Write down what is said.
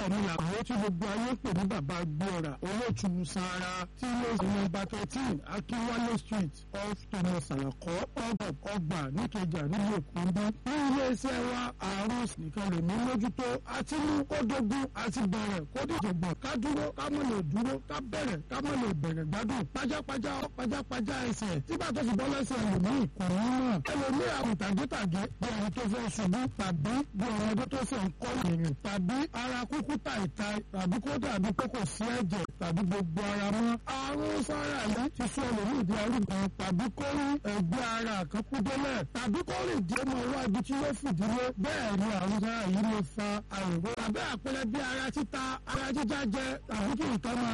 bẹ́ẹ̀ ni làwọn tí gbogbo ayé pè ní bàbá gbọ́ra olóòtú sara tí ló sì nọ́mbà thirteen akínwálé street off thomas alakọ ọgbà ọgbà níkẹjà nílùú èkó ń bí ní iléeṣẹ́ wa àrùn nìkan lè ní mójútó àti mú kódógún àti bẹ̀rẹ̀ kódìjọ̀gbọ̀n ká dúró ká mọ̀ lè dúró ká bẹ̀rẹ̀ ká mọ̀ lè bẹ̀rẹ̀ gbádùn pajápajá pajápajá ẹsẹ̀ tí bàtọ́ sì bọ́ lẹ́sẹ̀ ẹlòmíì kò ní mọ̀ ẹlòmíì àrùn tàgétàgé bí ẹni tó fẹ́ ṣubú tàbí bí ọmọdé tó fẹ́ ń kọ́ ìrìn tàbí ara kúkú tàìtàì tàbí kó dàbí pé kò sí ẹ̀jẹ̀ tàbí gbogbo ara mọ́ àrùn sára yìí ti sọ ẹlòmíì di arúgbó tàbí kó rí ẹgbẹ́ ara kan kú délẹ̀ tàbí kó rìn dé mọ́ wá ibi tí yóò fìdílé bẹ́ẹ̀ ni àrùn sára yìí lè fa àrùn tàbí àpẹẹrẹ bí ara títa ara jíjá jẹ tàbí kí nǹkan máa